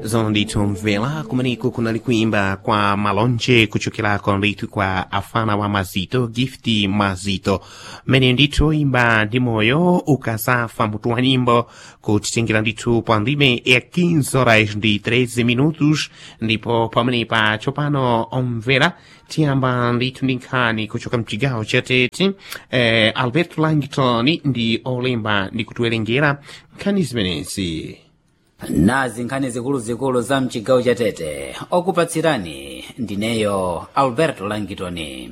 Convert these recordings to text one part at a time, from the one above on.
zonditomvera kumeneko kunali kuimba kwa malonje kuchokerako ndithu kwa afana wa mazito gift mazito mmene ndithu imba ndi moyo ukazafa mutu wa nyimbo kutitengera ndithu pa ndime ya 15 horas ndi 13 minutos ndipo pamenepa tsopano omvera tiyamba ndithu ndi nkhani kuchoka mchigawo chatete eh, albert langton ndi olemba ndi kutiwerengera nkhani zimenezi nazi nkhani zikuluzikulu za mchigawo cha tete okupatsirani ndineyo alberto langitoni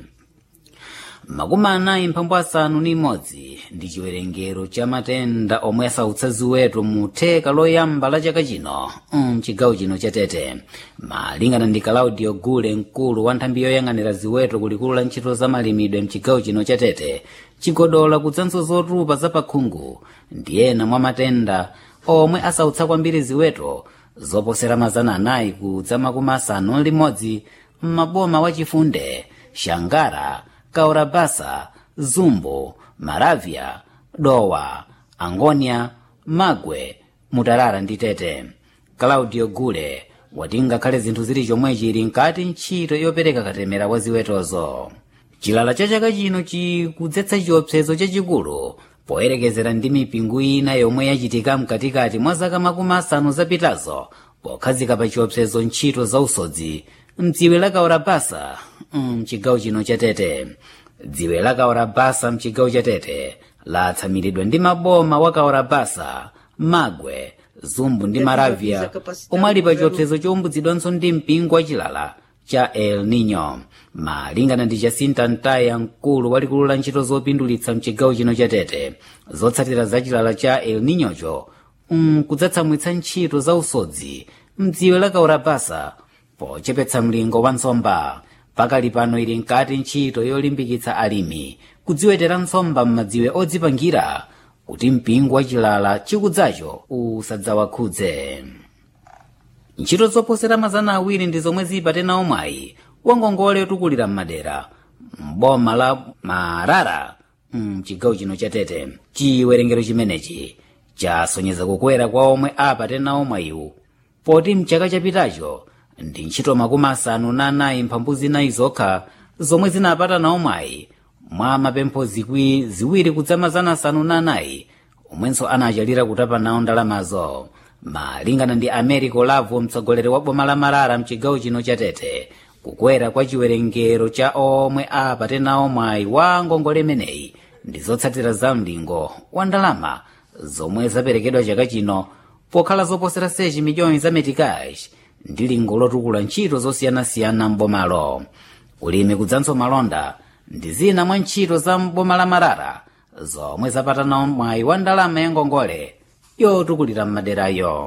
makumi anayi mphambu asanu ni imodzi ndi chiwerengero cha matenda omwe asautsa ziweto mu theka loyamba la chaka chino mchigawo chino cha tete malingana ndi claudio gule mkulu wa nthambi yoyang'anira ziweto kulikulu la ntchito za malimidwe mchigawo chino cha tete chigodola kudzanso zotupa za pakhungu ndi ena mwa matenda omwe asautsa kwambiri ziweto zoposera mazana anayi kudza makumi asanu limodzi m'maboma wachifunde shangara kaurabasa zumbo maravya dowa angonia magwe mutarara ndi tete claudio gule wati ngakhale zinthu zili chomwechi ili nkati ntchito yopereka katemera kwa ziwetozo chilala cha chaka chino chikudzetsa chiopsezo chachikulu poyerekezera ndi mipingo ina yomwe yachitika mkatikati mwa zaka makumi asanu zapitazo pokhazika pa chiopsezo ntchito za usodzi mdziwe la kaurabasa mchigawo chino cha tete dziwe la kaurabasa mchigawo cha tete latsamiridwa ndi maboma wa kaurabasa magwe zumbu ndi maravya omwe ali pa chiopsezo chowumbutsidwanso ndi mpingo wachilala cha el nino malingana ndi jacinta ntaya mkulu walikulu la ntchito zopindulitsa mchigawo chino cha tete zotsatira za chilala cha el ninocho kudzatsamwitsa ntchito za usodzi mdziwe la kaurabasa pochepetsa mlingo wa nsomba pakali pano ili nkati ntchito yolimbikitsa alimi kudziwetera nsomba m'madziwe odzipangira kuti mpingo wachilala chikudzacho usadzawakhudze ntchito zoposera mazana awiri ndi zomwe zipatena omwayi wangongole otukulira m'madera m'boma la marara mchigawo chino cha tete chiwerengero chimenechi chasonyeza kukwera kwa omwe apatena omwayiwu poti mchaka chapitacho ndi ntchito makumi asanu na anayi mphambu zinayi zokha zomwe zinapatana omwayi mwa mapempho zikwi ziwiri kudza mazana asanu na anayi omwenso anachalira kutapa nawo ndalamazo malingana ndi americo lavo mtsogoleri wa boma la marara mchigawo chino cha tete kukwera kwa chiwerengero cha omwe apatena omwayi wa ngongole imeneyi ndi zotsatira za mlingo wa ndalama zomwe zaperekedwa chaka chino pokhala zoposera sechi miliyoni za metikash ndi lingo lotukula ntchito zosiyanasiyana m'bomalo ulimi kudzanso malonda ndi zina mwa ntchito za m'boma la marara zomwe zapatana mwayi wa ndalama ya ngongole yotukulira m'maderayo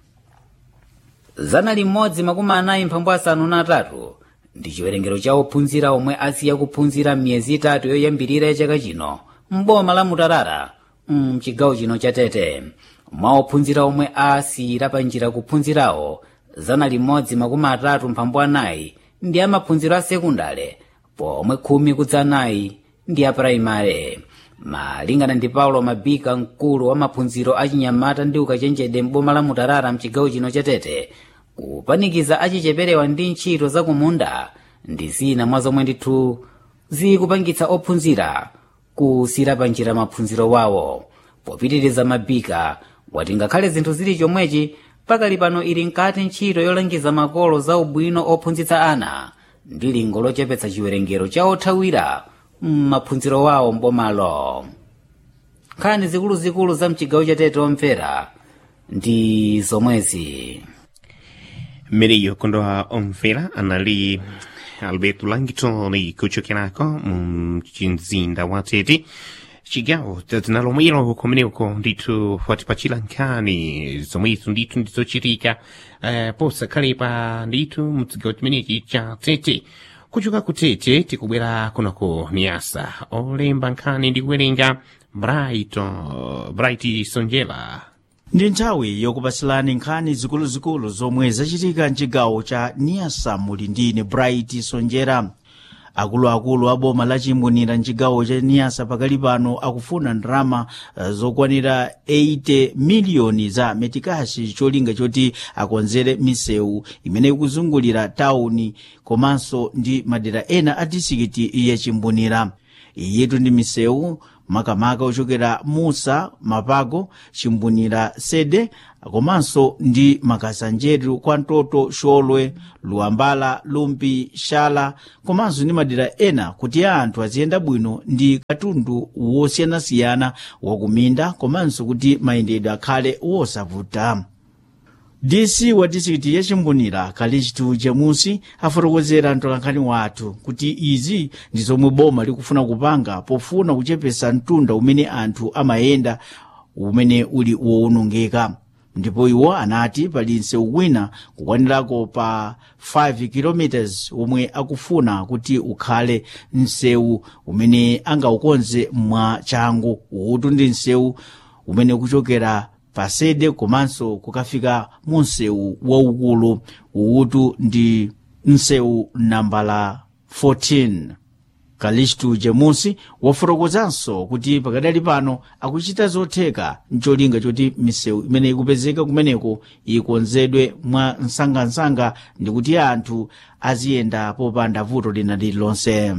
zana limodzi makumi anayi mphambu asanu na atatu ndi chiwerengero cha ophunzira omwe asiya kuphunzira m'miyezi itatu yoyambirira ya chaka chino m'boma la mutarara mchigawo chino cha tete mwa ophunzira omwe asiyira pa njira kuphunzirawo zana limodzi makumi atatu mphambu anayi ndi amaphunziro a sekundale pomwe khumi kudza anayi ndi a praimare malingana ndi paulo mabika mkulu wa maphunziro achinyamata ndi ukachenjede m'boma la mutarara mchigawo chino cha tete kupanikiza achicheperewa ndi ntchito za kumunda ndi zina mwa zomwe ndithu zikupangitsa ophunzira kusira pa njira maphunziro wawo popitiriza mabika wati ngakhale zinthu zili chomwechi pakali pano ili nkati ntchito yolangiza makolo za ubwino ophunzitsa ana ndi lingo lochepetsa chiwerengero cha othawira m'maphunziro wawo mbomalo nkhani zikuluzikulu za mchigawo cha tete omvera ndi zomwezi mmeneyo kondowa omvera anali alberto langton kuchokerako mumzinda wa tete chigawo tinalomwero kumeneko ndithu watipachira nkhani zomwezo ndithu ndizochitika uh, posakhalepa ndithu mchigawo chimenechi cha tete kuchoka ku tete tikubwera kunako niyasa olemba nkhani ndi kuwerenga bright uh, bright sonjela ndi nthawi yokupatsirani nkhani zikuluzikulu zomwe zachitika mchigawo cha niyasa muli ndine bright sonjera akuluakulu a boma la chimbunira mchigawo cha niyasa pakali pano akufuna ndalama uh, zokwanira 80 miliyoni za metikashi cholinga choti akonzere misewu imene ikuzungulira tawuni komanso ndi madera ena a disikiti ya chimbunira iyitu ndi misewu makamaka ochokera musa mapago chimbunira sede komanso ndi makasanjeru kwa ntoto xolwe luwambala lumpi xala komanso ndi madera ena kuti anthu aziyenda bwino ndi katundu wosiyanasiyana wakuminda komanso kuti mayendedwe akhale wosavuta dc wa disikiti ya chimbunira kalichitu jamusi afotokozera mtolankhani wathu kuti izi ndi zomwe boma likufuna kupanga pofuna kuchepesa mtunda umene anthu amayenda umene uli wowonongeka ndipo iwo anati pali msewu wina kukwanirako pa 5 km omwe akufuna kuti ukhale msewu umene angaukonze mwa changu utu ndi msewu umene kuchokera pasede komanso kukafika mu msewu waukulu uutu ndi msewu nambala 14 kalistu jemusi wafotokozanso kuti pakadali pano akuchita zotheka mcholinga choti misewu imene ikupezeka kumeneko ikonzedwe mwa msangamsanga ndi kuti anthu aziyenda popanda vuto lina lililonse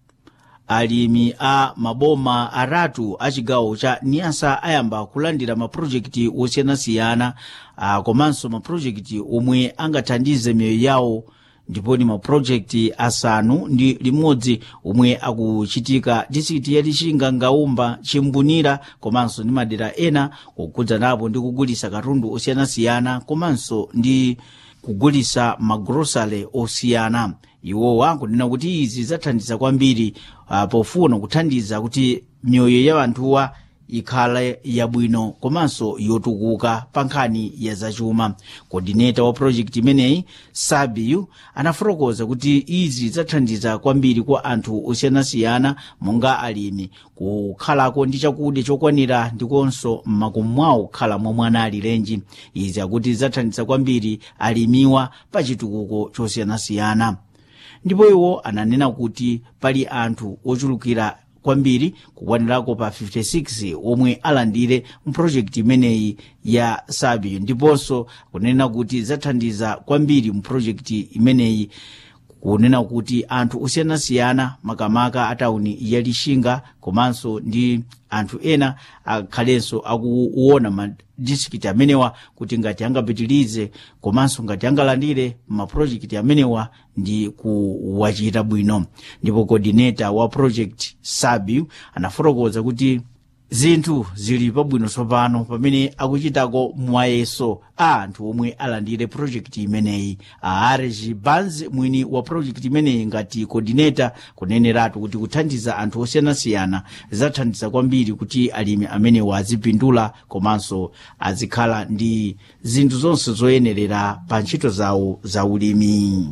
alimi a maboma aratu a chigawo cha niyasa ayamba kulandira mapulojekiti osiyanasiyana komanso mapulojekiti omwe angathandize miyoyo yawo ndipo ni mapulojekiti asanu ndi limodzi omwe akuchitika disikiti ya lixinga ngaumba chimbunira komanso ndi madera ena kukhudzanapo ndi kugulisa katundu osiyanasiyana komanso ndi kugulisa magrosale osiyana iwowa kunena kuti izi zathandiza kwambiri uh, pofuna kuthandiza kuti miyoyo ya anthuwa ikhale yabwino komanso yotukuka pa nkhani ya zachuma kodineta wa projekti imeneyi sabiu anafotokoza kuti izi zathandiza kwambiri kwa anthu osiyanasiyana monga alimi kukhalako ndi chakudya chokwanira ndikonso mmakomo mwawo kukhala momwe anali lenji izi akuti zathandiza kwambiri alimiwa pa chitukuko chosiyanasiyana ndipo iwo ananena kuti pali anthu ochulukira kwambiri kukwanirako pa 56 omwe alandire mpulojekiti imeneyi ya sabiyo ndiponso kunena kuti zathandiza kwambiri mpulojekiti imeneyi kunena kuti anthu osiyanasiyana makamaka a tawuni ya lixinga komanso ndi anthu ena akhalenso akuona madistrikiti amenewa kuti ngati angapitirize komanso ngati angalandire mapulojekiti amenewa ndi kuwachita bwino ndipo coordinator wa project sabiu anafotokoza kuti zinthu zili pabwino tsopano pamene akuchitako mwayeso a anthu omwe alandire projekti imeneyi aarji banz mwini wa projekti imeneyi ngati coordinator kuneneratu kuti kuthandiza anthu osiyanasiyana zathandiza kwambiri kuti alimi amenewa azipindula komanso azikhala ndi zinthu zonse zoyenerera pa ntchito zawo za ulimi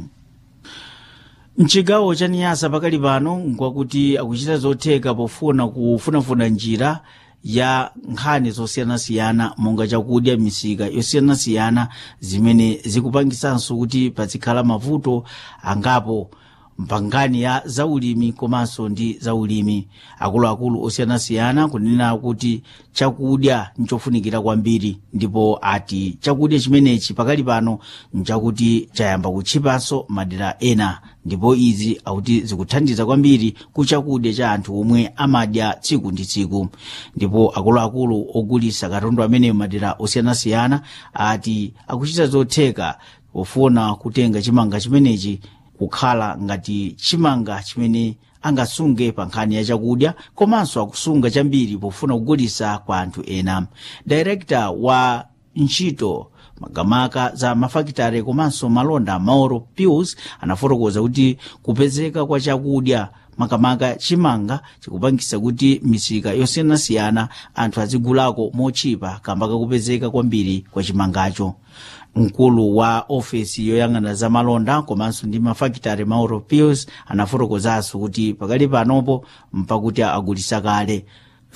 mchigawo cha niyasa pakali pano nkwakuti akuchita zotheka pofuna kufunafuna njira ya nkhani zosiyanasiyana monga chakudya misika yosiyanasiyana zimene zikupangisanso kuti pazikhala mavuto angapo mpangani ya zaulimi komanso ndi zaulimi akuluakulu osiyanasiyana kunena kuti chakudya nchofunikira kwambiri ndipo ati chakudya chimenechi pakali pano nchakuti chayamba kutchipanso madera ena ndipo izi akuti zikuthandiza kwambiri ku chakudya cha anthu omwe amadya tsiku ndi tsiku ndipo akuluakulu ogulisa katundu amene madera osiyanasiyana ati akuchita zotheka pofuna kutenga chimanga chimenechi kukhala ngati chimanga chimene angasunge pa nkhani ya chakudya komanso akusunga chambiri pofuna kugulisa kwa anthu ena direkta wa ntchito makamaka za mafakitare komanso malonda mauro pius anafotokoza kuti kupezeka kwa chakudya makamaka chimanga chikupangisa kuti misika yosiyanasiyana anthu azigulako mochipa kamba kakupezeka kwambiri kwa chimangacho mkulu wa ofesi yoyang'ana za malonda komanso ndi mafakitare mauro pius anafotokozanso kuti pakali panopo mpakuti agulisa kale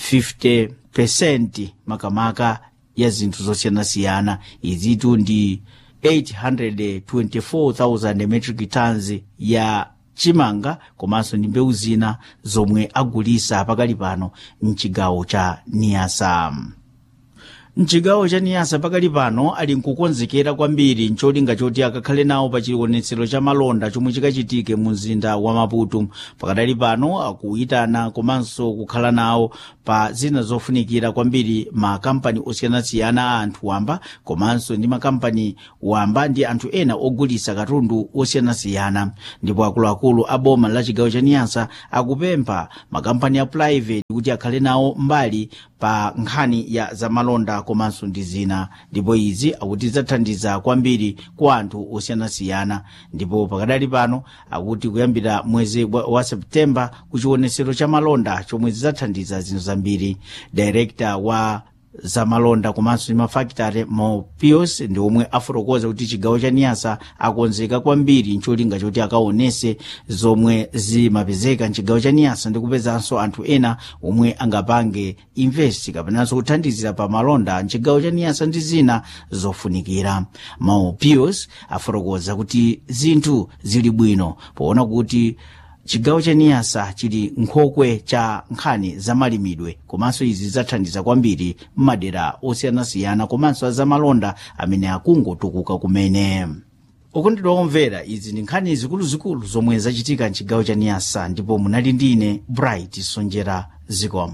50 makamaka ya zinthu zosiyanasiyana izitu ndi 824,000 metric tons ya chimanga komanso ndi mbewu zina zomwe agulisa pakali pano mchigawo cha niyasa mchigawo cha niyasa pakali pano ali nkukonzekera kwambiri ncholinga choti akakhale nawo pa chionetsero cha malonda chomwe chikachitike mu mzinda wa maputo pakadali pano akuyitana komanso kukhala nawo pa zina zofunikira kwambiri makampani osiyanasiyana a anthu wamba komanso ndi makampani wamba ndi anthu ena ogulisa katundu osiyanasiyana ndipo akuluakulu a boma la chigawo cha niyasa akupempha makampani a private kuti akhale nawo mbali pa nkhani ya zamalonda komanso ndi zina ndipo izi akuti zathandiza kwambiri kwa anthu osiyanasiyana ndipo pakadali pano akuti kuyambira mwezi wa, wa septemba kuchionetsero cha malonda chomwe zidzathandiza zinthu zambiri director wa zamalonda komanso ndi mafakitare mopios ndi omwe afotokoza kuti chigawo cha niyasa akonzeka kwambiri ncholinga choti akaonese zomwe zimapezeka mchigawo cha niyasa ndi kupezanso anthu ena omwe angapange invest kapenanso kuthandizira pa malonda mchigawo cha niyasa ndi zina zofunikira mopios afotokoza kuti zinthu zili bwino poona kuti chigawo cha niyasa chili nkhokwe cha nkhani zamalimidwe komanso izi zidzathandiza kwambiri m'madera osiyanasiyana komanso azamalonda amene akungotukuka kumene okondedwa omvera izi ndi nkhani zikuluzikulu zomwe zachitika mchigawo cha niyasa ndipo munali ndine bright sonjera zikomo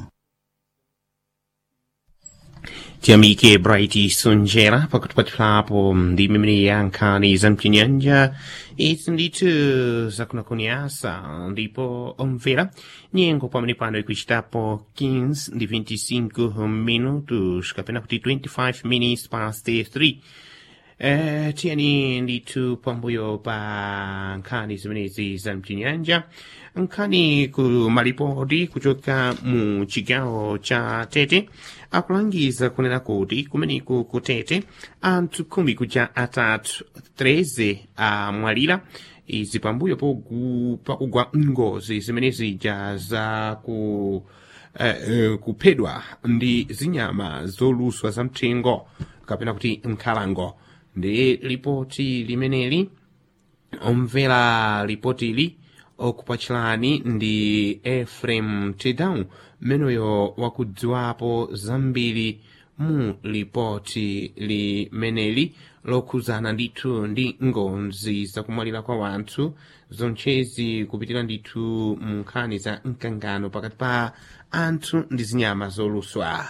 tiyamike bright sonjera pakutipatirapo ndi mimene ya nkhani za mchinyanja izi ndithu zakunakuniasa ndipo omvera nyengo pamene pano ikuchitapo 15 ndi 25 minutos kapena kuti 25 minutes past 3 Eh, tiyani ndithu pambuyo pa nkhani zimenezi za mchinyanja nkhani ku malipoti kuchoka mu chigawo cha tete akulangiza kunena kuti kumeneku ku tete anthu khumi kuja atatu 13 amwalira izi pambuyo pogu- pakugwa ngozi zimene zija za ku eh, eh, kuphedwa ndi zinyama zoluswa za mthengo kapena kuti nkhalango ndi lipoti limeneli omvera lipotili okupachirani ndi efrem tedown mmeneyo wakudziwapo zambiri mu lipoti limeneli lokhuzana ndithu ndi ngozi zakumwalira kwa wanthu zonchezi kupitira ndithu mu nkhani za mkangano pakati pa anthu ndi zinyama zoluswa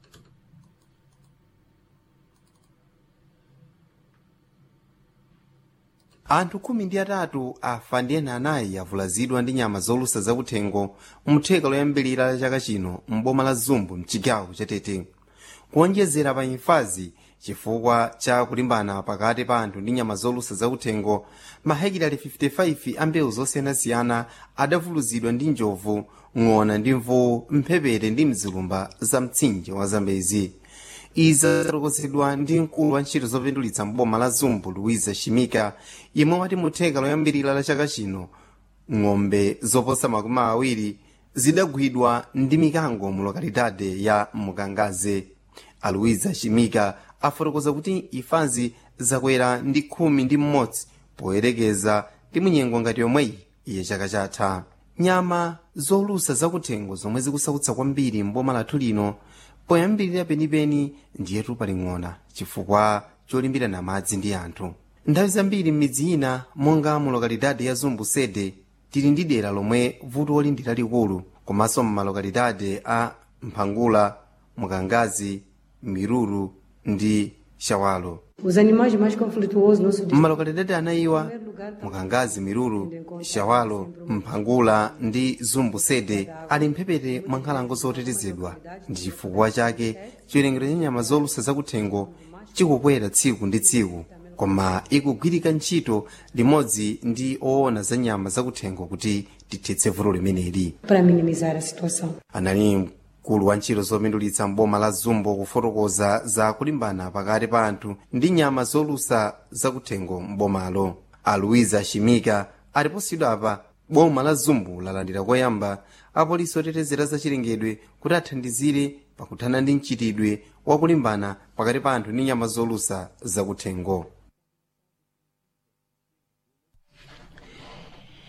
anthu khumi ndi atatu afa ndi ena anayi avulazidwa ndi nyama zolusa zakuthengo mtheka loyambirira la chaka chino m'boma la zumbu mchigawo cha tete kuonjezera pa imfazi chifukwa cha kulimbana pakati pa anthu ndi nyama zolusa zakuthengo mahekitali 55 a mbewu zosiyanasiyana adavulazidwa ndi njovu ng'ona ndi mvuwu mphepete ndi mzilumba za mtsinje wa zambezi izi zafotokozedwa ndi mkulu wa ntchito zopindulitsa mboma la zumbu luiza shimika yemwe wati mutheka loyambirira la chaka chino ng'ombe zoposa makumi awiri zidagwidwa ndi mikango mu lokalidade ya mukangaze aluiza shimika afotokoza kuti imfazi zakwera ndi khumi ndi mmodzi poyerekeza ndi munyengo ngati yomweyi iye chaka chatha nyama zolusa zakuthengo zomwe zikusautsa kwambiri mboma lathu lino poyambirira penipeni ndiyetu paling'ona chifukwa cholimbirana madzi ndi anthu nthawi zambiri m'midzi ina monga mu lokalidade ya zumbu sede tili ndi dera lomwe vuto ndi lalikulu komanso m'malokalidade a mphangula mukangazi miruru ndi shawalo Os animais mais conflituosos no nosso distrito. mmalokalidade anayiwa mukangazi miruru shawalo mphangula ndi zumbu sede ali mphepete mwa nkhalango zotetezedwa ndi chifukwa chake chiwerengero cha nyama zolusa zakuthengo chikukwera tsiku ndi tsiku koma ikugwirika ntchito limodzi ndi oona za nyama zakuthengo kuti tithetse vuto limeneli Para minimizar a situação. anali mkulu wa ntchito zopindulitsa mboma la zumbu kufotokoza za kulimbana pakati pa anthu ndi nyama zolusa zakuthengo mbomalo aluiza shimika aliposidwa apa boma la zumbu lalandira koyamba apolisi otetezera zachilengedwe kuti athandizire pakuthana ndi mchitidwe wakulimbana pakati pa anthu ndi nyama zolusa zakuthengo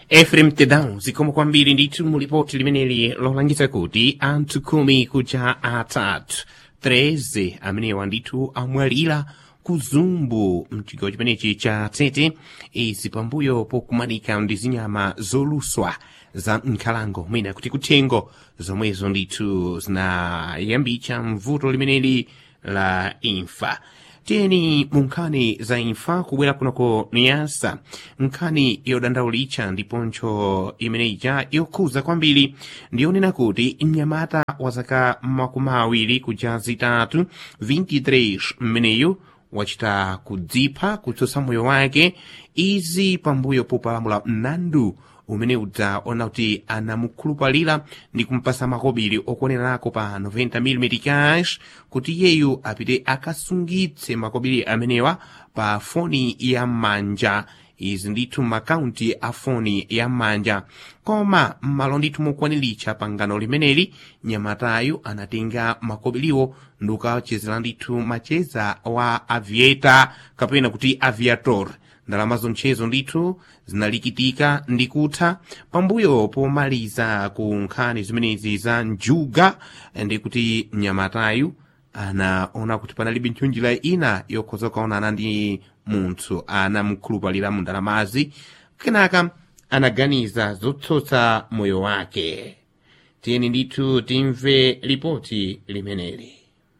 efrem tedan zikomo kwambiri ndithu mulipoti limeneli lolangiza kuti anthu khumi kuja atatu 13 amenewa ndithu amwalira ku zumbu mchigawo chimenechi cha tete izi pambuyo pokumanika ndi zinyama zoluswa za nkhalango mwina kuti kuthengo zomwezo ndithu zinayambitsa mvuto limeneli la imfa tiyeni mu nkhani za imfa kubwera kunoko niyasa nkhani yodandaulitsa ndiponso imeneyija yokhuza kwambiri ndiyonena kuti mnyamata wa zaka makumi awiri kuja zitatu 23 mmeneyu wachita kudzipha kutsutsa moyo wake izi pambuyo popalamula mlandu umene udzaona kuti anamukhulupalira ndi kumpasa makobiri okuonerako pa 90mm cash kuti iyeyu apite akasungitse makobiri amenewa pa foni ya m'manja izi ndithu makaunti a foni ya m'manja koma m'malo ndithu mokwaniritsa pangano limeneli nyamatayu anatenga makobiriwo ndi kukawachezera ndithu macheza wa aviator kapena kuti aviator ndalama zonchezo ndithu zinalikitika ndi kutha pambuyo pomaliza ku nkhani zimenezi za njuga ndi kuti mnyamatayu anaona kuti panalibe ntchunjira ina yokhoza kukaonana ndi munthu anamukhulupalira mu ndalamazi kenaka anaganiza zotsotsa moyo wake tiyeni ndithu timve ripoti limeneli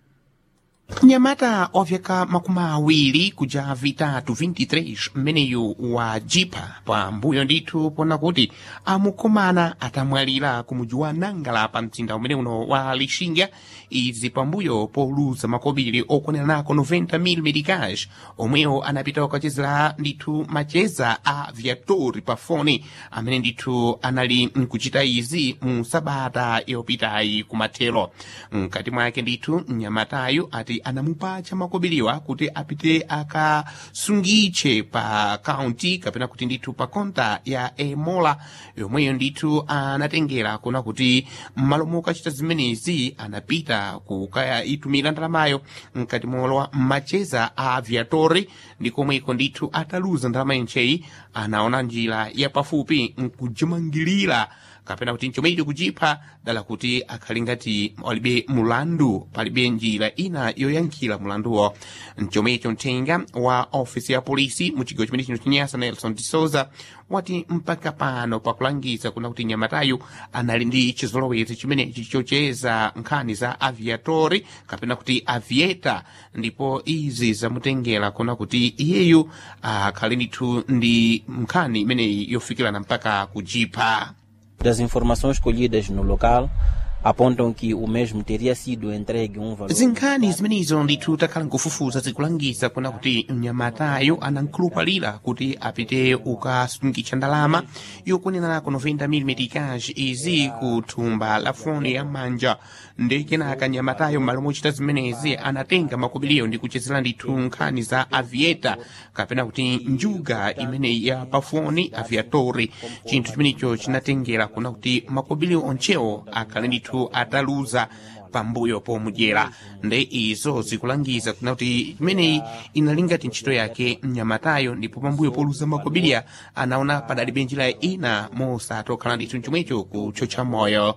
mnyamata wa vyaka makumi awiri kuja vitatu 23 mmeneyu wa jipa pambuyo ndithu pona kuti amukomana atamwalira ku muji wa nangala pa mzinda umene uno wa lixinga izi pambuyo poluza makobiri okwanira nako 90mm cash omwewo anapita kukachezera ndithu macheza a viatori pa foni amene ndithu anali nkuchita izi mu sabata yopitayi kumathero mkati mwake ndithu mnyamatayu ati anamupatcha makobiriwa kuti apite akasungitche pa kaunti kapena kuti ndithu pa konta ya emola yomweyo ndithu anatengera kuna kuti m'malo mokachita zimenezi anapita kukayitumira ndalamayo mkati molowa mmacheza a aviatori ndi komweko ndithu ataluza ndalama yencheyi anaona njira yapafupi nkujimangirira kapena kuti nchomwecho kuchipha dala kuti akhali ngati palibe mulandu palibe njira ina yoyankhira mulanduwo nchomwecho mthenga wa ofisi ya polisi mu chigawo chimene chino chinyasa nelson de souza wati mpaka pano pakulangiza kuna kuti nyamatayu anali ndi chizolowezi chimenechi chocheza nkhani za aviatori kapena kuti avieta ndipo izi zamutengera kuna kuti iyeyu akhali ndithu ndi nkhani imeneyi yofikirana mpaka kujipha Das informações colhidas no local apontam que o mesmo teria sido entregue um valor. zinkhani zimenezo ndithu takhala nkufufuza zikulangiza kuna kuti mnyamatayo anankhulupalira kuti apite ukasungitcha ndalama yokunenerako 90mm cash izi ku thumba la foni ya manja ndi kenaka nyamatayo m'malo mochita zimenezi anatenga makobiriyo ndi kuchezera ndithu nkhani za avieta kapena kuti njuga imene ya pafoni aviatori chinthu chimenecho chinatengera kuna kuti makobiriyo onchewo akhale ndithu ataluza pambuyo pomudyera nde izo zikulangiza kuna kuti imeneyi inali ngati ntchito yake mnyamatayo ndipo pambuyo poluza makobiriya anaona padalibe njira ina mosatokhala ndithu chomwecho kuchotcha moyo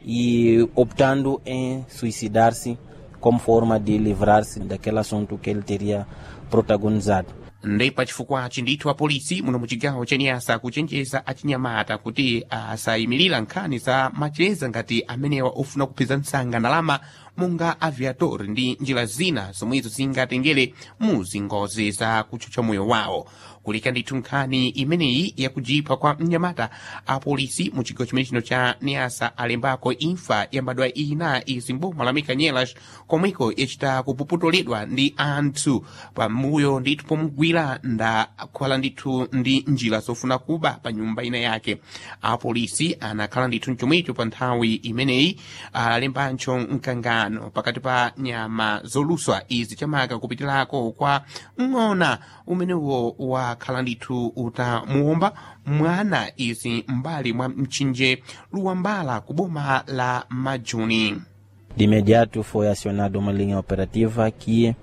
E optando em suicidar-se como forma de livrar-se daquele assunto que ele teria protagonizado. ndi pachifukwachi ndithu apolisi muno muchigawo chaniyasa kuchenjeza achinyamata kuti asayimirira nkhani za macheza ngati amenewa ofuna kupeza msanga ndalama monga aviatori ndi njira zina zomwezo zingatengere mu zingozi za kuchotcha moyo wawo kulika ndithu nkhani imeneyi yakujipha kwa mnyamata apolisi mu chigawo chimene chino cha niyasa alembako imfa yambadwa ina izi mboma la mikanyelas komweko yachita kupuputoledwa ndi anthu pamuyo ndithu pomugwira ndakhala ndithu ndi njira zofuna kuba pa nyumba ina yake apolisi anakhala ndithu mchomwecho pa nthawi imeneyi alembancho mkangano pakati pa nyama zoluswa izi chamaka kupitirako kwa ng'ona umenewo wakhala ndithu utamuwomba mwana izi mbali mwa mtsinje luwambala ku boma la majuni De imediato foi acionada uma linha operativa que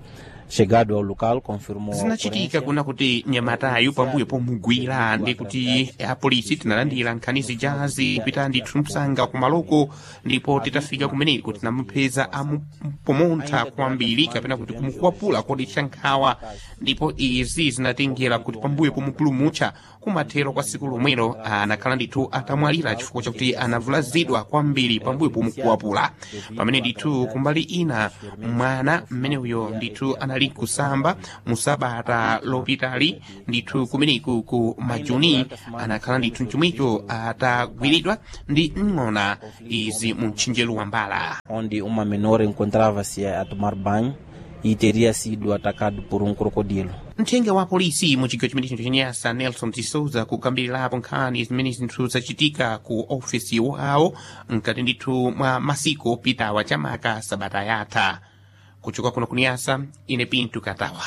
chegado ao local confirmou a zinachitika ocorrência. kuna kuti nyamatayu pambuyo pomugwira ndi kuti apolisi tinalandira nkhani zijazi kupita ndithu msanga kumaloko ndipo titafika kumeneko tinamupeza amupomontha kwambiri kapena kuti kumukwapula kodetsa nkhawa ndipo izi zinatengera kuti pambuyo pomupulumutsa kumathero kwa siku lomwelo anakhala ndithu atamwalira chifukwa chakuti anavulazidwa kwambiri pambuyo pomukwapula pamene ndithu kumbali ina mwana mmene uyo ndithu anali kusamba musabata lopitali ndithu kumeneku ku majuni anakhala ndithu mchomwecho atagwiridwa ndi ng'ona izi mu mtchinjelo wa mbala onde uma menor encontrava-se a tomar banho e teria sido atacado por um crocodilo. mthenga wa polisi mu chigawo chimene chino chenyasa nelson tisouza kukambirirapo nkhani zimene zinthu zachitika ku ofesi wawo mkati ndithu mwa masiku opitawa chamaka sabata yatha kuchoka kuno kuniyasa ine pinto katawa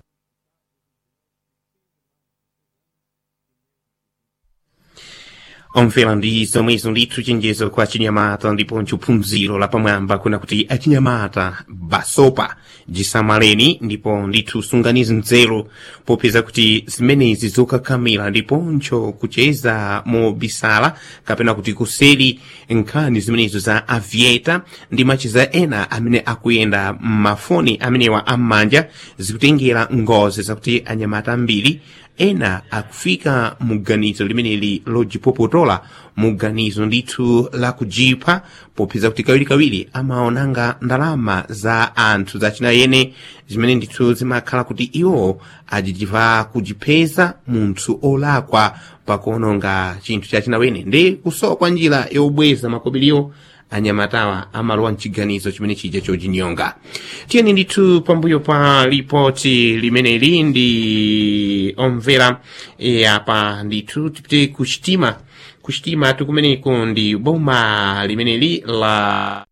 omvera ndi zomwezo ndithu chenjezo kwa chinyamata ndiponso phunziro lapamwamba kuna kuti achinyamata basopa jisamaleni ndipo ndithu sunganizi nzeru popeza kuti zimenezi zokakhamira ndiponso kucheza mobisala kapena kuti kuseri nkhani zimenezo za avieta ndi machiza ena amene akuyenda m'mafoni amenewa am'manja zikutengera ngozi zakuti anyamata ambiri ena akufika muganizo limeneli lojipopotola muganizo ndithu la kujipha popeza kuti kawirikawiri amaonanga ndalama za anthu zachina yene zimene ndithu zimakhala kuti iwo ajijiva kujipeza munthu olakwa pakuononga chinthu chachinawene ndi kusowa kwa njira yobweza makobiriwo anyamatawa amalowa mchiganizo chimene chija chojinyonga tiyeni ndithu pambuyo pa ripoti limeneli ndi omvera e, apa ndithu tipite kuchitima kuchitima tikumeneko ndi boma limeneli la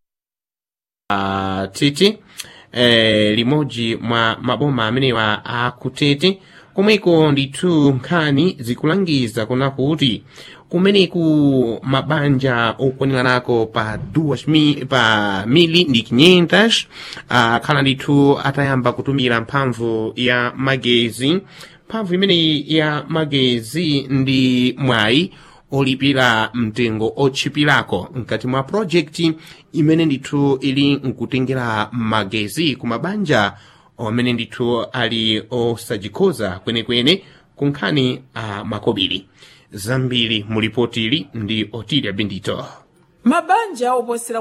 la tete eh, limodzi mwa maboma amenewa akutete komweko ndithu nkhani zikulangiza kuna kuti kumeneku mabanja okwaniranako pa duas mi, pa mili ndi 500 akhala ndithu atayamba kutumira mphamvu ya magezi mphamvu imeneyi ya magezi ndi mwayi olipira mtengo otchipirako mkati mwa projekti imene ndithu ili nkutengera magezi ku mabanja amene ndithu ali osajikhoza kwenekwene ku nkhani a makobiri zambiri mu lipotili ndi otilia bendito mabanja oposera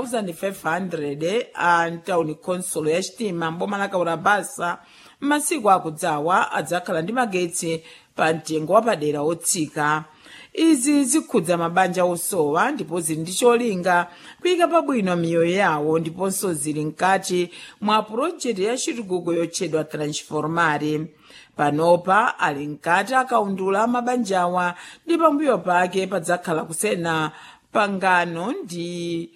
1500 a mtawuni khonsolo ya chitima mboma la kaurabasa m'masiku akudzawa adzakhala ndi magetsi pa mtengo wapadera otsika izi zikhudza mabanja osowa ndipo zili ndi cholinga kuyika pabwino miyoyo yawo ndiponso zili mkati mwa pulojekiti ya chitukuko yotchedwa transformare panopa ali mkati akaundula mabanjawa ndi pambuyo pake padzakhala kusena pangano ndi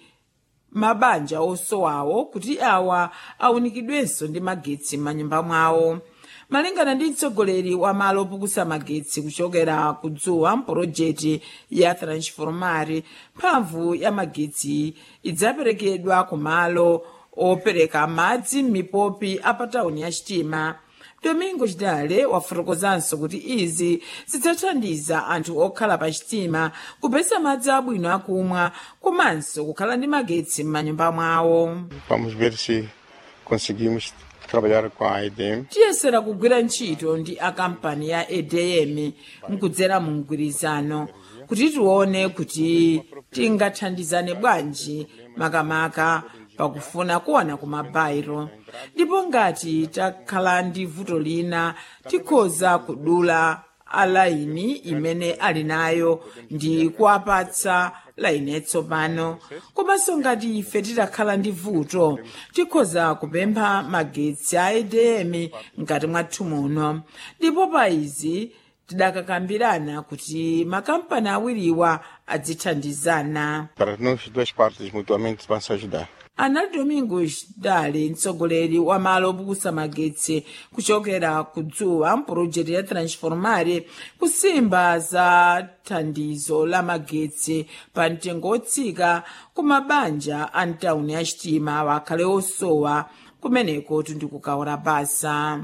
mabanja osowawo kuti awa awunikidwenso ndi magetsi m'manyumba mwawo malingana ndi mtsogoleri wa malo opukusa magetsi kuchokera kudzuwa mpolojekiti ya transformare mphamvu ya magetsi idzaperekedwa ku malo opereka madzi m'mipopi a patawuni ya chitima domingo chidale wafotokozanso kuti izi zidzathandiza anthu okhala pa chitima kupeza madzi abwino akumwa komanso kukhala ndi magetsi m'manyumba mwawo Vamos ver se conseguimos trabalhar com a EDM. tiyesera kugwira ntchito ndi akampani ya edm mkudzera mu mgwirizano kuti tione kuti tingathandizane bwanji makamaka pakufuna kuwana ku mabairo ndipo ngati takhala ndi vuto lina tikhoza kudula alaini imene ali nayo ndi kuwapatsa laini yatsopano komanso ngati ife titakhala ndi vuto tikhoza kupempha magetsi a edm mkati mwathu muno ndipo pa izi tidakakambirana kuti makampani awiriwa adzithandizana Para nós, duas partes mutuamente vão se ajudar. anali domingos dale mtsogoleri wa malo opukusa magetsi kuchokera kudzuwa mpulojekiti ya transformare kusimba za thandizo la magetsi pa mtengo otsika ku mabanja a mtawuni ya chitima wakhale osowa kumeneko tindikukaora basa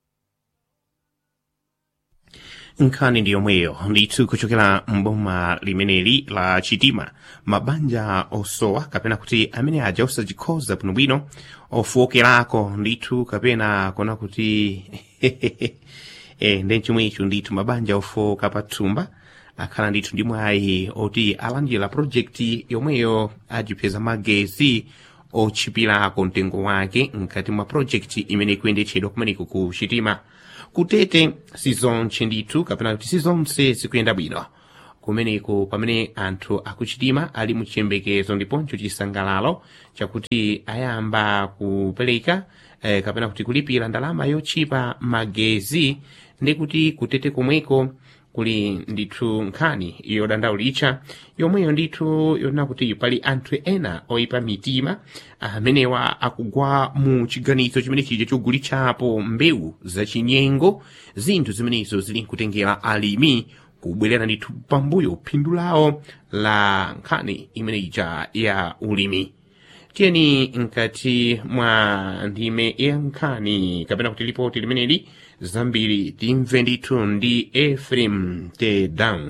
nkhani ndi yomweyo ndithu kuchokera mboma limeneli la chitima mabanja osowa kapena kuti amene aja osachikhoza bwinobwino ofowokerako ndithu kapena kona kuti e, ndi chomwecho ndithu mabanja ofowoka pathumba akhala ndithu ndi mwayi oti alandira projekti yomweyo ajipeza magezi otchipirako mtengo wake mkati mwa projekti imene ikuyendetchedwa kumeneko ku chitima kutete sizonse ndithu kapena kuti sizonse zikuyenda bwino kumeneko pamene anthu akuchitima ali muchiyembekezo ndiponso chisangalalo chakuti ayamba kupereka eh, kapena kuti kulipira ndalama yotchipa magezi ndi kuti kutete komweko kuli ndithu nkhani yodandaulitcha yomweyo ndithu yonena kuti pali anthu ena oyipa mitima amenewa akugwa mu chiganizo chimene chija chogulitsapo mbewu zachinyengo zinthu zimenezo zili nkutengera alimi kubwerera ndithu pambuyo phindu lawo la nkhani imene ija ya ulimi tiyeni mkati mwa ndime ya nkhani kapena kuti lipoti limeneli zambiri timve ndithu ndi efrem tedan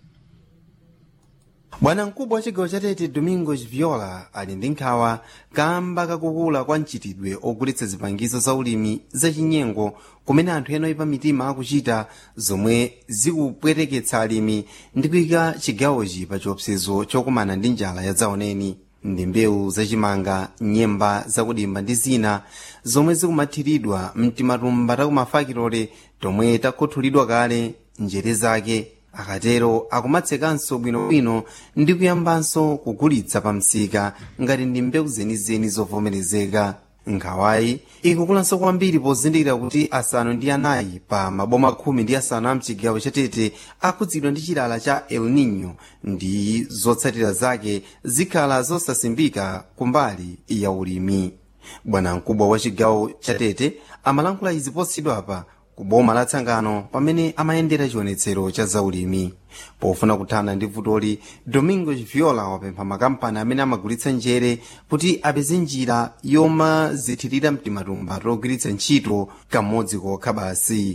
bwana mkubwa wa chigawo chatete domingos viola ali ndi nkhawa kamba kakukula kwa mchitidwe ogulitsa zipangizo za ulimi zachinyengo kumene anthu ena oyipa mitima akuchita zomwe zikupweteketsa alimi ndi kuyika chigawochi pa chiopsezo chokumana ndi njala ya dzaoneni ndi mbewu zachimanga nyemba zakudimba ndi zina zomwe zikumathiridwa mtimatumba takumafakitole tomwe takhuthulidwa kale njere zake akatero akumatsekanso bwinobwino ndi kuyambanso kugulitsa pa msika ngati ndi mbewu zenizeni zovomerezeka nkhawayi ikukulanso kwambiri pozindikira kuti asanu ndi anayi pa maboma khumi ndi asanu a mchigawo chatete akhudzidwa ndi chilala cha el nino ndi zotsatira zake zikhala zosasimbika kumbali ya ulimi bwana mkubwa wa chigawo chatete amalankhula izi posachedwapa ku boma la tsangano pamene amayendera chionetsero cha zaulimi pofuna kuthana ndi vutoli domingo viola wapempha makampani amene amagulitsa njere kuti apeze njira yomazithirira mtimatumba togwiritsa ntchito kamodzi kokha basi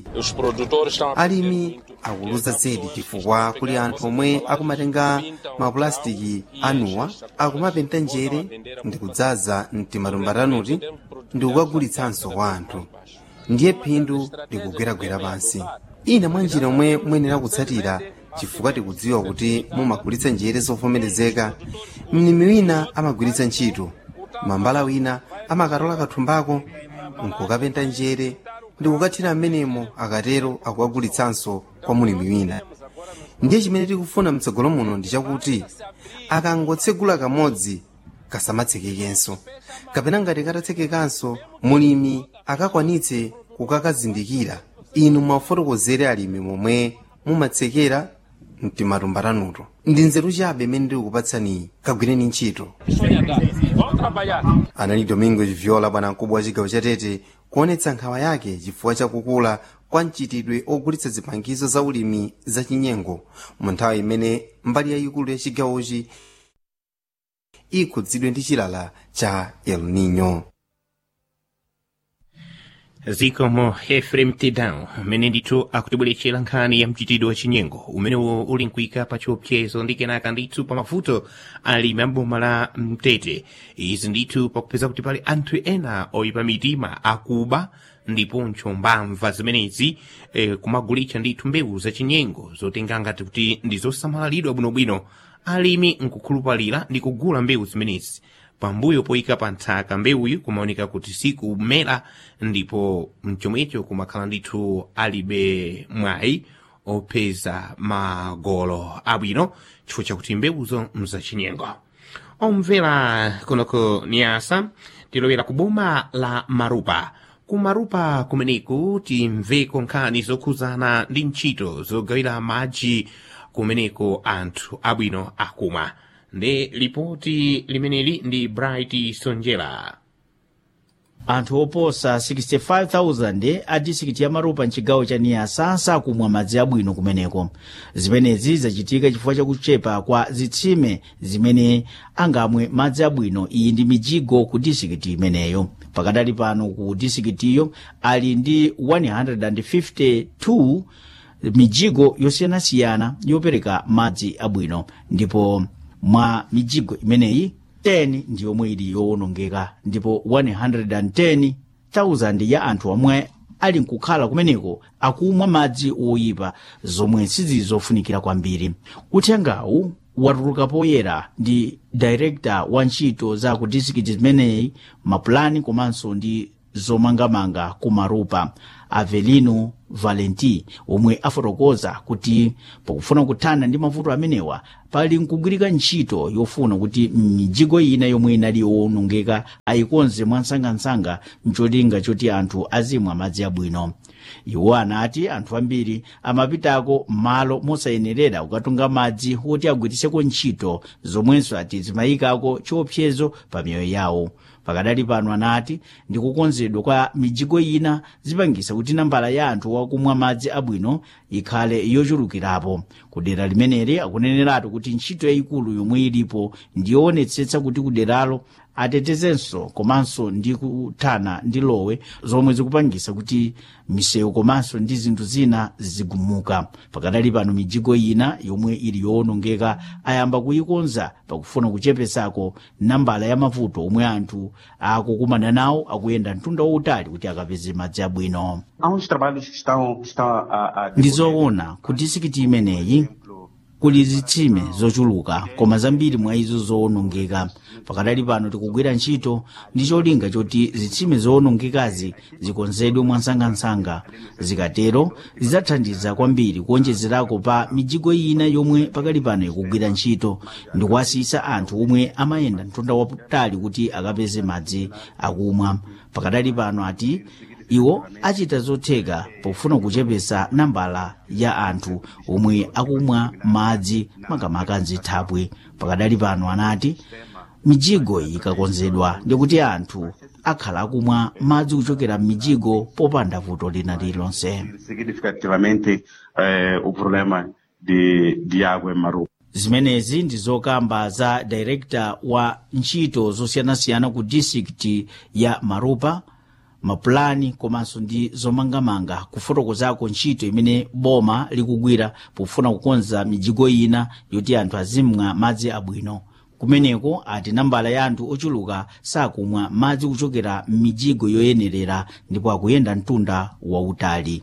alimi akuluza zedi chifukwa kuli anthu omwe akumatenga mapulastiki anuwa akumapenta njere ndi kudzaza mtimatumba tanuti ndi kukagulitsanso kwa anthu ndiye phindu likugweragwera pansi ina mwa njira omwe muyenera kutsatira chifukwa tikudziwa kuti mumagulitsa njere zovomerezeka mlimi wina amagwiritsa ntchito mambala wina amakatola kathumbako nkukapenta njere ndi kukathira mmenemo akatero akukagulitsanso kwa mulimi wina ndiye chimene tikufuna mtsogolo muno ndi chakuti akangotsegula kamodzi kasamatsekekenso kapena ngati katatsekekanso mulimi akakwanitse kukakazindikira inu mwafotokozere alimi momwe mumatsekera mtimatumba tanuto ndi nzeru chabe imene ndikukupatsani kagwireni ntchito anali domingo viola bwana mkubwa wa chigawo chatete kuonetsa nkhawa yake chifukwa chakukula kwa mchitidwe ogulitsa zipangizo za ulimi zachinyengo mu nthawi imene mbali yayikulu ya chigawochi ikhudzidwe ndi chilala cha el nino zikomo efrem tedan umene ndithu akutibweretsera nkhani ya mchitidwe wachinyengo umenewo uli nkuika pa chiopsezo ndi kenaka ndithu pa mavuto alimi amboma la mtete izi ndithu pakupeza kuti pali anthu ena oyipa mitima akuba ndiponso mbamva zimenezi eh, kumagulitsa ndithu mbewu zachinyengo zotenga ngati kuti ndi zosamalidwa bwinobwino alimi nkukhulupalira ndi kugula mbewu zimenezi pambuyo poyika pa nthaka mbewuyi kumaoneka kuti sikumera ndipo mchomwecho kumakhala ndithu alibe mwayi opeza magolo abwino chifukwa chakuti mbewuzo mzachinyengo omvera kunoko niyasa tilowera ku boma la marupa ku marupa kumeneku timveko nkhani zokhuzana ndi ntchito zogawira madzi kumeneko anthu abwino akumwa ndi lipoti limeneli ndi bright sonjera anthu oposa 65,000 a disikiti ya maropa mchigawo cha niyasa sakumwa madzi abwino kumeneko zimenezi zachitika chifukwa chakuchepa kwa zitsime zimene angamwe madzi abwino iyi ndi mijigo ku disikiti imeneyo pakadali pano ku disikitiyo ali ndi 152 mijigo yosiyanasiyana yopereka madzi abwino ndipo mwa mijigo imeneyi 10 ndi yomwe ili yowonongeka ndipo 110,000 ya anthu omwe ali nkukhala kumeneko akumwa madzi oyipa zomwe sizizofunikira kwambiri uthengawu watuluka poyera ndi director wa ntchito za ku disikiti zimeneyi mapulani komanso ndi zomangamanga ku marupa avelino valenti omwe afotokoza kuti pakufuna kuthana ndi mavuto amenewa pali nkugwirika ntchito yofuna kuti mijigo ina yomwe inali yowonongeka ayikonze mwansangansanga mcholinga choti anthu azimwa madzi abwino iwo anati anthu ambiri amapitako malo mosayenerera kukatunga madzi woti agwiritseko ntchito zomwenso ati zimayikako chiopsezo pa miyoyo yawo pakadali pano anati ndi kukonzedwa kwa mijigo ina zipangisa kuti nambala ya anthu wakumwa madzi abwino ikhale yochulukirapo kudera limeneli akuneneratu kuti ntchito yayikulu yomwe ilipo ndiyoonetsetsa kuti kuderalo atetezenso komanso ndi kuthana ndi lowe zomwe zikupangisa kuti misewu komanso ndi zinthu zina zigumuka pakadali pano mijigo ina yomwe ili yowonongeka ayamba kuyikonza pakufuna kuchepesako nambala ya mavuto omwe anthu akukumana nawo akuyenda mtunda wautali kuti akapeze madzi abwino Há uns trabalhos que estão, que estão a, a ndizoona ku disikiti imeneyi kuli zitsime zochuluka koma zambiri mwa izo zowonongeka pakadali pano tikugwira ntchito ndi cholinga choti zitsime zowonongekazi zikonzedwe mwansangansanga zikatero zidzathandiza kwambiri kuonjezerako pa mijigo ina yomwe pakali pano ikugwira ntchito ndi kuwasiyisa anthu omwe amayenda mtunda wautali kuti akapeze madzi akumwa pakadali pano ati iwo achita zotheka pofuna kuchepesa nambala ya anthu omwe akumwa madzi makamaka mzithabwe pakadali pano anati mijigo iyi ikakonzedwa ndikuti anthu akhala akumwa madzi kuchokera m'mijigo popanda vuto lina lililonse significativamente eh, o problema de, de água em Marupa. zimenezi ndi zokamba za director wa ntchito zosiyanasiyana ku district ya marupa mapulani komanso ndi zomangamanga kufotokozako ntchito imene boma likugwira pofuna kukonza mijigo ina yoti anthu azimwa madzi abwino kumeneko ati nambala ya anthu ochuluka sakumwa madzi kuchokera m'mijigo yoyenerera ndipo akuyenda mtunda wautali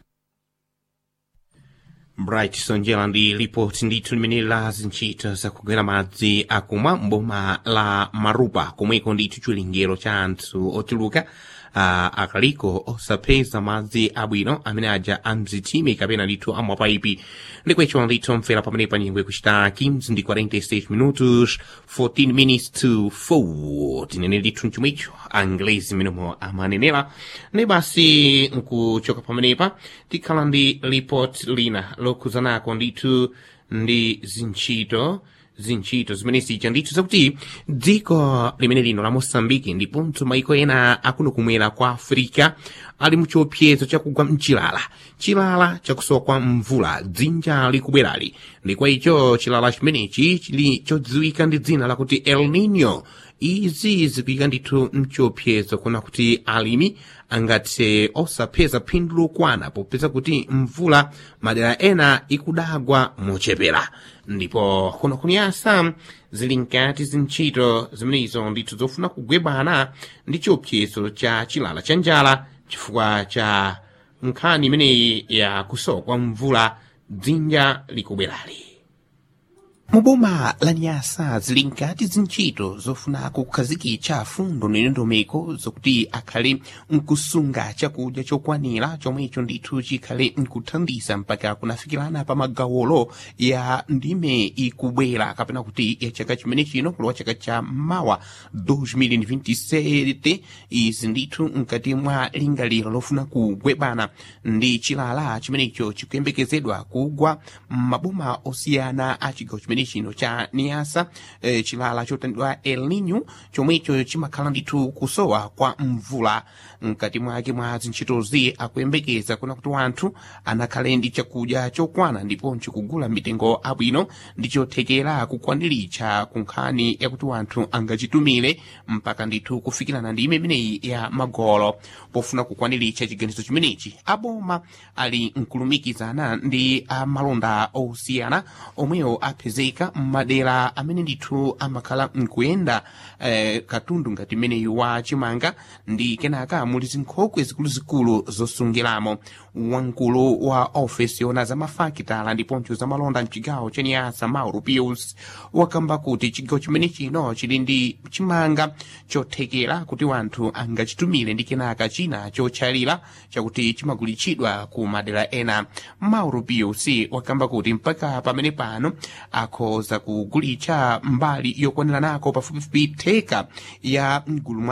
bright sonjera ndi ripoti ndithu limene la zintchito zakugwira madzi akumwa mboma la marupa komweko ndithu chilengero cha anthu ochuluka uh, akaliko osapeza madzi abwino amene aja amzitsime kapena ndithu amwapaipi ndikwecho ndithu mfera pamene panyengwe kuchita 15 ndi 46 minutos 14 minutes to 4 tinene ndithu mchomwecho anglezi mmenemo amanenera ndi basi nkuchoka pamenepa tikhala ndi report lina lokhuzanako ndithu ndi zintchito zintchito zimene zija ndithu zakuti dziko limene lino la mosambiki ndiponso maiko ena akuno kumwera kwa africa ali muchiopsezo chakugwa mchilala chilala chakusowa kwa mvula dzinja likubwerali ndi kwa icho chilala chimenechi chili chodziwika ndi dzina lakuti el nino izi zikuyika ndithu mchiopsezo kuna kuti alimi angathe osapeza phindu lokwana popeza kuti mvula madera ena ikudagwa mochepera ndipo kuno kuniyasa zili nkati zintchito zimenezo ndithu zofuna kugwebana ndi chiopsezo cha chilala cha njala chifukwa cha nkhani imeneyi ya kusowa kwa mvula dzinja likubwerali muboma la nyasa zili nkati zintchito zofuna kukhazikitsa fundo ndondomeko zokuti akhale nkusunga chakudya chokwanira chomwecho ndithu chikhale nkuthandiza mpaka kunafikirana pa magawolo ya ndime ikubwera kapena kuti ya chaka chimene chino kulowa chaka cha mawa 2027 izi ndithu mkati mwa lingaliro lofuna kugwebana ndi chilala chimenecho chikuyembekezedwa kugwa m'maboma osiyana a chigawo chimene chimene chino cha niasa eh, chilala chotandidwa el nino chomwecho chimakhala ndithu kusowa kwa mvula mkati mwake mwa zintchitozi akuyembekeza kuna kuti wanthu anakhale ndi chakudya chokwana ndiponso kugula mitengo abwino ndi chothekera kukwaniritsa ku nkhani yakuti wanthu angachitumire mpaka ndithu kufikirana ndi imeneyi ya magolo pofuna kukwaniritsa chiganizo chimenechi aboma ali nkulumikizana ndi amalonda osiyana omwewo apezeka m'madera amene ndithu amakhala nkuyenda eh, katundu ngati imeneyu wa chimanga ndi kenaka muli zinkhokwe zikuluzikulu zosungiramo wamkulu wa ofesi yona za mafakitala ndiponso za malonda mchigawo cha niasa mauro pius wakamba kuti chigawo chimene chino chili ndi chimanga chothekera kuti wanthu angachitumire ndi kenaka china chotchalira chakuti chimagulitsidwa ku madera ena mauro pius wakamba kuti mpaka pamene pano akhoza kugulitsa mbali yokwanira nako pafupifupi theka ya mgulu